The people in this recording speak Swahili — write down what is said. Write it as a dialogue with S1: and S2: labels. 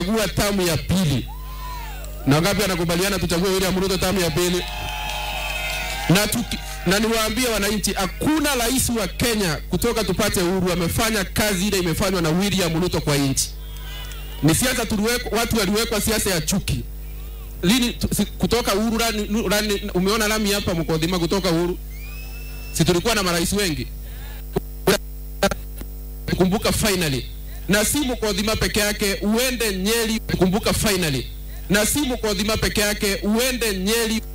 S1: kuchagua tamu ya pili. Na wangapi wanakubaliana tuchague William Ruto tamu ya pili? Na tuki, na niwaambie wananchi, hakuna rais wa Kenya kutoka tupate uhuru amefanya kazi ile imefanywa na William Ruto kwa nchi. Ni siasa tuliwekwa, watu waliwekwa siasa ya chuki. Lini tu, si, kutoka uhuru rani, rani, umeona lami hapa Mkodhima kutoka uhuru, si tulikuwa na marais wengi kumbuka finally na si Mkodhima peke yake, uende Nyeri kumbuka finally na si Mkodhima peke yake, uende Nyeri